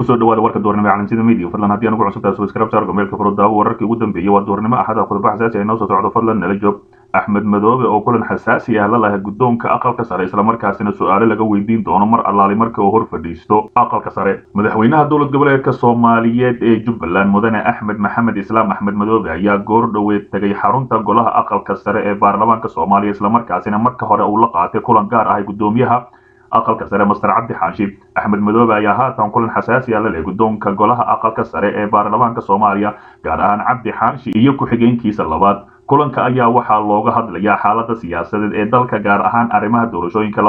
kusoo dhawaada warka doornimo caalamsida media fadlan haddii anugu cusubtahay subscribe saar gomeelka furudaawo wararkii ugu dambeeyey waa doornimo axada khudba xasaasi ay noo soo socdo fadlan nala joog axmed madoobe oo kulan xasaasi ah la lahay guddoonka aqalka sare islamarkaasina su-aalo laga weydiin doono mar allaali marka uu hor fadhiisto aqalka sare madaxweynaha dowlad goboleedka soomaaliyeed ee jubbaland mudane axmed maxamed islaam axmed madoobe ayaa goor dhoweed tegay xarunta golaha aqalka sare ee baarlamaanka soomaaliya islamarkaasina marka hore uu la qaatay kulan gaar ah guddoomiyaha aqalka sare master cabdi xaashi axmed madoobe ayaa haatan kulan xasaasi ah la leh guddoonka golaha aqalka sare ee baarlamaanka soomaaliya gaar ahaan cabdi xaashi iyo ku-xigeenkiisa labaad kulanka ayaa waxaa looga hadlayaa xaalada siyaasadeed ee dalka gaar ahaan arrimaha doorashooyinka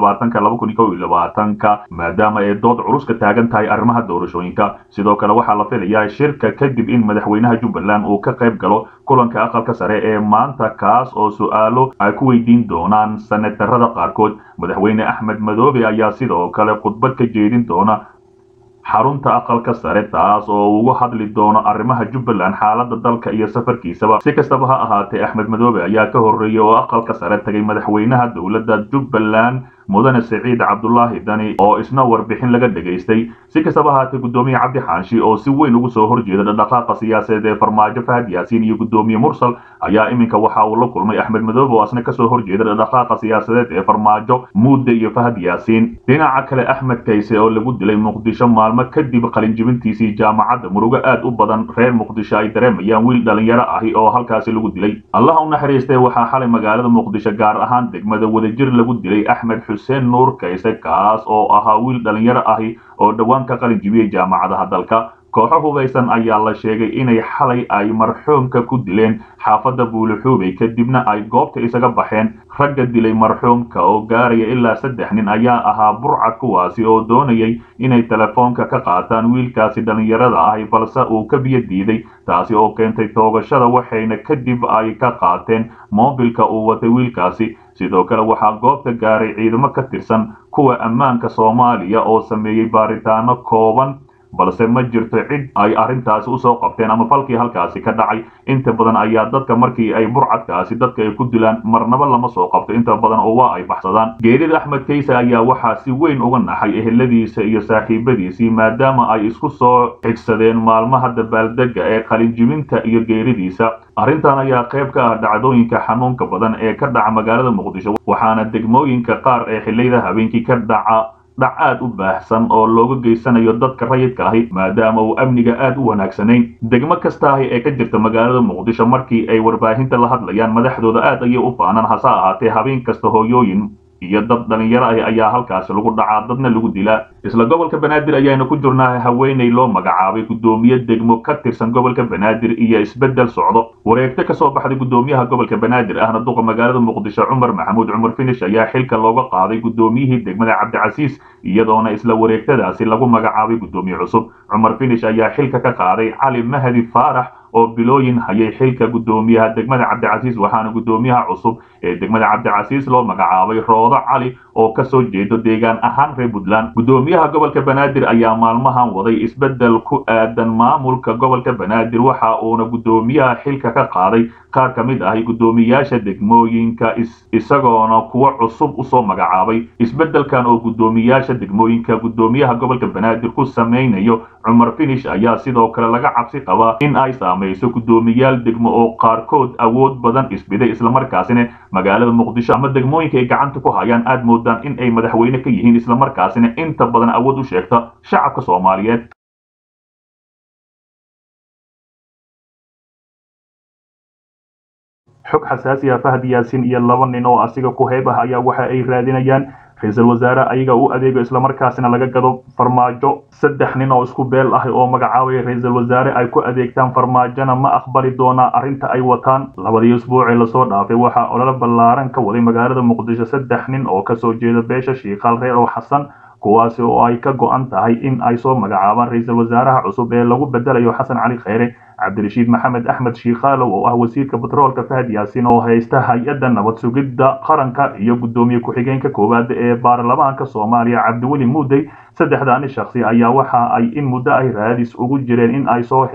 ka maadaama ay dood culus ka taagan tahay arrimaha doorashooyinka sidoo kale waxaa la filayaa shirka kadib in madaxweynaha jubbaland uu ka qayb galo kulanka aqalka sare ee maanta kaas oo su-aalo ay ku weydiin doonaan senatarada qaarkood madaxweyne axmed madoobe ayaa sidoo kale khudbad ka jeedin doona xarunta aqalka sare taas oo uga hadli doono arrimaha jubbaland xaalada dalka iyo safarkiisaba si kastaba ha ahaatee axmed madoobe ayaa ka horreeyey oo aqalka sare tagay madaxweynaha dowladda jubbaland mudane siciid cabdulaahi dani oo isna warbixin laga dhegaystay si kastaba ahaatee guddoomiye cabdi xaanshi oo si weyn ugu soo horjeeda dhaqdhaqaaqa siyaasadeed ee farmaajo fahad yaasiin iyo guddoomiye mursal ayaa iminka waxa uu la kulmay axmed madoobe oo isna kasoo horjeeda dhaqdhaqaaqa siyaasadeed ee farmaajo muudde iyo fahad yaasiin dhinaca kale axmed kayse oo lagu dilay muqdisho maalmo kadib qalinjibintiisii jaamacadda murugo aad u badan reer muqdisho ay dareemayaan wiil dhalinyaro ahi oo halkaasi lagu dilay allaha u naxariistay waxaa xalay magaalada muqdisho gaar ahaan degmada wadajir lagu dilay axmed xuseen nuur kayse kaas oo ahaa wiil dhalinyaro ahi oo dhowaan ka qalin jibiyey jaamacadaha dalka kooxo hubaysan ayaa la sheegay inay xalay ay marxuumka ku dileen xaafadda buulixuubey kadibna ay goobta isaga baxeen ragga dilay marxuumka oo gaaraya ilaa saddex nin ayaa ahaa burcad kuwaasi oo doonayay inay telefoonka ka qaataan wiilkaasi dhallinyarada ahi balse uu ka biyo diiday taasi oo keentay toogashada waxayna kadib ay ka qaateen moobilka uu watay wiilkaasi sidoo kale waxaa goobta gaaray ciidamo ka tirsan kuwa ammaanka soomaaliya oo sameeyey baaritaano kooban balse ma jirto cid ay arrintaasi usoo qabteen ama falkii halkaasi ka dhacay inta badan ayaa dadka markii ay burcadkaasi dadka ay ku dilaan marnaba lama soo qabto inta badan oo waa ay baxsadaan geerida axmed kayse ayaa waxaa si weyn uga naxay eheladiisa iyo saaxiibadiisii maadaama ay isku soo xigsadeen maalmaha dabaaldega ee qalinjibinta iyo geeridiisa arrintan ayaa qayb ka ah dhacdooyinka xanuunka badan ee ka dhaca magaalada muqdisho waxaana degmooyinka qaar ee xilliyada habeenkii ka dhaca dhac aad u baahsan oo looga geysanayo dadka rayidka ahi maadaama uu amniga aad u wanaagsanayn degmo kasta ahi ee ka jirta magaalada muqdisho markii ay warbaahinta la hadlayaan madaxdooda aad ayay u faanaan hase ahaatee habeen kasta hooyooyin iyo dad dhalinyaro ah ayaa halkaasi lagu dhacaa dadna lagu dilaa isla gobolka banaadir ayaanu ku jirnaa haweeney loo magacaabay guddoomiye degmo ka tirsan gobolka banaadir iyo isbeddel socdo wareegto kasoo baxday guddoomiyaha gobolka banaadir ahna duqa magaalada muqdisho cumar maxamuud cumar finish ayaa xilka looga qaaday guddoomiyihii degmada cabdicasiis iyadoona isla wareegtadaasi lagu magacaabay guddoomiye cusub cumar finish ayaa xilka ka qaaday cali mahdi faarax oo bilooyin hayay xilka guddoomiyaha degmada cabdicasiis waxaana guddoomiyaha cusub ee degmada cabdicasiis loo magacaabay roodo cali oo kasoo jeedo deegaan ahaan reer puntland guddoomiyaha gobolka banaadir ayaa maalmahan waday isbeddel ku aadan maamulka gobolka banaadir waxa uuna guddoomiyaha xilka ka qaaday qaar ka mid ahi guddoomiyaasha degmooyinka isagoona kuwo cusub usoo magacaabay isbeddelkan oo guddoomiyaasha degmooyinka guddoomiyaha gobolka banaadir ku samaynayo cumar finish ayaa sidoo kale laga cabsi qabaa in ay saamayso guddoomiyaal degmo oo qaarkood awood badan isbiday islamarkaasina magaalada muqdisho ama degmooyinka ay gacanta ku hayaan aad moodaan in ay madaxweyne ka yihiin islamarkaasina inta badan awood u sheegta shacabka soomaaliyeed xog xasaasi ah fahad yaasiin iyo laba nin oo asiga ku heeb ah ayaa waxa ay raadinayaan ra-iisul wasaare ayaga u adeego islamarkaasina laga gado farmaajo saddex nin oo isku beel ah oo magacaabaya ra-iisul wasaare ay ku adeegtaan farmaajona ma aqbali doonaa arrinta ay wataan labadii usbuucee lasoo dhaafay waxaa ololo ballaaran ka waday magaalada muqdisho saddex nin oo kasoo jeeda beesha shiikaal reer oo xasan kuwaasi oo ay ka go-an tahay in ay soo magacaabaan ra-iisul wasaaraha cusub ee lagu bedelayo xasan cali kheyre cabdirashiid maxamed axmed shiikhaalow oo ah wasiirka batroolka fahad yaasiin oo haysta hay-adda nabad sugidda qaranka iyo guddoomiye ku-xigeenka koowaad ee baarlamaanka soomaaliya cabdiweli muudey saddexdaani shakhsi ayaa waxa ay in muddo ay raadis ugu jireen in ay soo helaan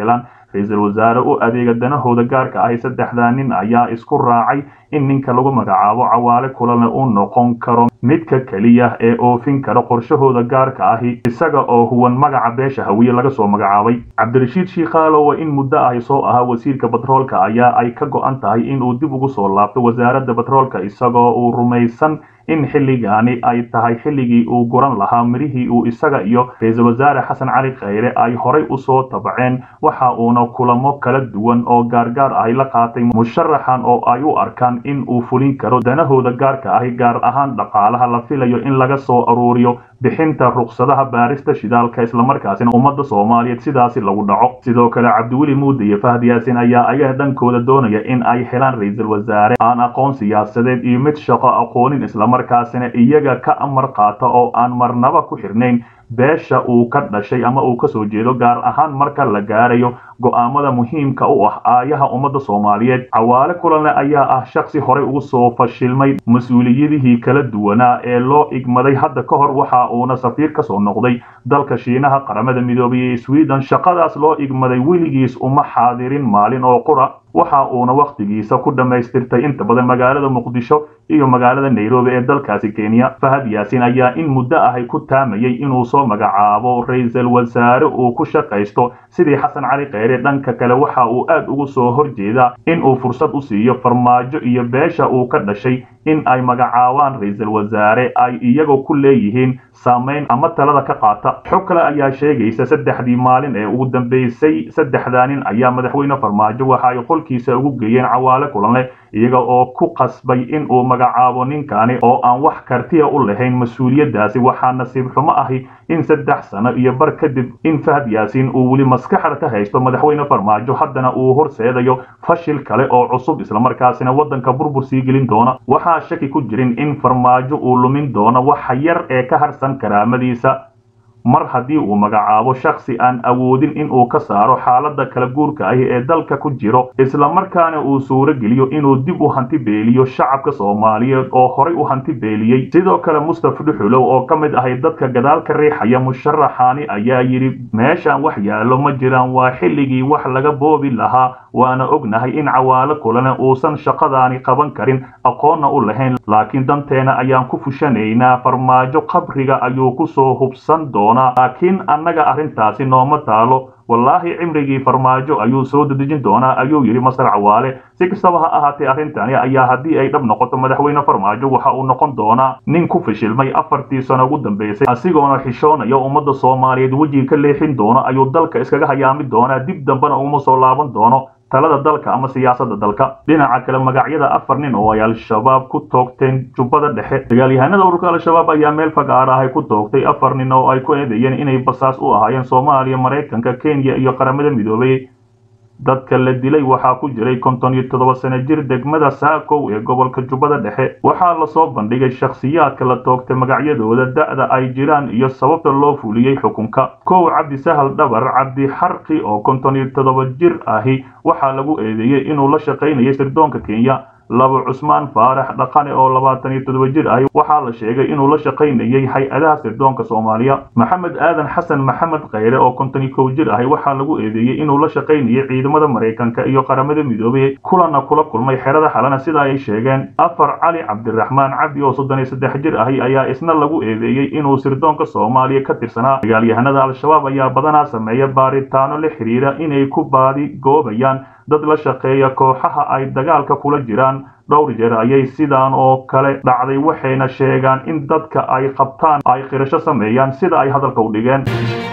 ra-iisul wasaare u adeega danahooda gaarka ahi saddexdaa nin ayaa isku raacay in ninka lagu magacaabo cawaale kulane uu noqon karo midka keliya ee oofin kara qorshahooda gaarka ahi isaga oo huwan magaca beesha hawiye laga soo magacaabay cabdirashiid shiikhaalowa in muddo ahi soo ahaa wasiirka batroolka ayaa ay ka go-an tahay inuu dib ugu soo laabto wasaaradda batroolka isagoo uu rumaysan in xilligaani ay tahay xilligii uu guran lahaa mirihii uu isaga iyo ra-iisul wasaare xasan cali khayre ay horay usoo tabaceen waxa uuna kulamo kala duwan oo gaargaar ahi la qaatay musharaxan oo ay u arkaan in uu fulin karo danahooda gaarka ahi gaar ahaan dhaqaalaha la filayo in laga soo aruuriyo bixinta ruqsadaha baarista shidaalka islamarkaasina ummadda soomaaliyeed sidaasi lagu dhaco sidoo kale cabdiweli muude iyo fahd yaasin ayaa ayaga dhankooda doonaya in ay helaan ra-iisul wasaare aan aqoon siyaasadeed iyo mid shaqo aqoonin islamarkaasina iyaga ka amar qaata oo aan marnaba ku xirnayn beesha uu ka dhashay ama uu kasoo jeedo gaar ahaan marka la gaarayo go'aamada muhiimka u ah aayaha ummadda soomaaliyeed cawaale kulanle ayaa ah shaksi horey ugu soo fashilmay mas-uuliyadihii kala duwanaa ee loo igmaday hadda ka hor waxa uuna safiir ka soo noqday dalka shiinaha qaramada midoobay ee sweden shaqadaas loo igmaday weligiis uma xaadirin maalin oo qura waxa uuna wakhtigiisa ku dhammaystirtay inta badan magaalada muqdisho iyo magaalada nairobi ee dalkaasi kenya fahad yaasin ayaa in muddo ahay ku taamayay inuu soo magacaabo ra-iisul wasaare uu ku shaqaysto sidii xasan cali kheyre dhanka kale waxa uu aad ugu soo horjeedaa in uu fursad u siiyo farmaajo iyo beesha uu ka dhashay in ay magacaabaan ra-iisul wasaare ay iyagoo ku leeyihiin saamayn ama talada ka qaata xog kale ayaa sheegaysa saddexdii maalin ee ugu dambeysay saddexdaa nin ayaa madaxweyne farmaajo waxa ay qolkiisa ugu geeyeen cawaale kulanle iyaga oo ku qasbay in uu magacaabo ninkani oo aan wax kartiya u lahayn mas-uuliyaddaasi waxaa nasiib xumo ahi in saddex sano iyo bar kadib in fahad yaasiin uu weli maskaxda ka haysto madaxweyne farmaajo haddana uu horseedayo fashil kale oo cusub islamarkaasina waddanka burbur sii gelin doona waxaa shaki ku jirin in farmaajo uu lumin doono waxa yar ee ka harsan karaamadiisa mar haddii uu magacaabo shaksi aan awoodin in uu ka saaro xaaladda kala guurka ahi ee dalka ku jiro islamarkaana uu suuro geliyo inuu dib u hanti beeliyo shacabka soomaaliyeed oo horay u hanti beeliyey sidoo kale mustaf dhuxulow oo ka mid ahay dadka gadaal ka riixaya musharaxaani ayaa yidhi meeshaan wax yaallo ma jiraan waa xilligii wax laga boobi lahaa waana ognahay in cawaalo kulane uusan shaqadaani qaban karin aqoonna u lahayn laakiin danteena ayaan ku fushanaynaa farmaajo qabriga ayuu ku soo hubsan doonaa laakiin annaga arrintaasi nooma taalo wallaahi cimrigii farmaajo ayuu soo dedejin doonaa ayuu yidhi masar cawaale si kastaba ha ahaatee arrintani ayaa haddii ay dhab noqoto madaxweyne farmaajo waxa uu noqon doonaa nin ku fashilmay afartii sano ugu dambeysay asigoona xishoonaya ummadda soomaaliyeed wejiga ka leexin doono ayuu dalka iskaga hayaami doonaa dib dambena uma soo laaban doono talada dalka ama siyaasadda dalka dhinaca kale magacyada afar nin oo ay al-shabaab ku toogteen jubbada dhexe dagaalyahanada ururka al-shabaab ayaa meel fagaar ahay ku toogtay afar nin oo ay ku eedeeyeen inay basaas u ahaayeen soomaaliya maraykanka kenya iyo qaramada midoobay dadka la dilay waxaa ku jiray konton iyo toddoba sano jir degmada saakow ee gobolka jubbada dhexe waxaa lasoo bandhigay shakhsiyaadka la toogtay magacyadooda da'da ay jiraan iyo sababta loo fuliyey xukunka kow cabdi sahal dhabar cabdi xarqi oo konton iyo toddoba jir ahi waxaa lagu eedeeyey inuu la shaqaynayay sirdoonka kenya labo cusmaan faarax dhaqane oo labaatan iyo toddoba jir ahi waxaa la sheegay inuu la shaqaynayay hay-adaha sirdoonka soomaaliya maxamed aadan xasan maxamed kheyre oo konton iyo kow jir ahi waxaa lagu eedeeyey inuu la shaqaynayay ciidamada maraykanka iyo qaramada midoobay kulana kula kulmay xerada xalana sida ay sheegeen afar cali cabdiraxmaan cabdi oo soddon iyo saddex jir ahi ayaa isna lagu eedeeyey inuu sirdoonka soomaaliya ka tirsanaa dagaalyahanada al-shabaab ayaa badanaa sameeya baaritaano la xiriira inay ku baadi goobayaan dad la shaqeeya kooxaha ay dagaalka kula jiraan dhowr jeer ayay sidaan oo kale dhacday waxayna sheegaan in dadka ay qabtaan ay qirasho sameeyaan sida ay hadalka u dhigeen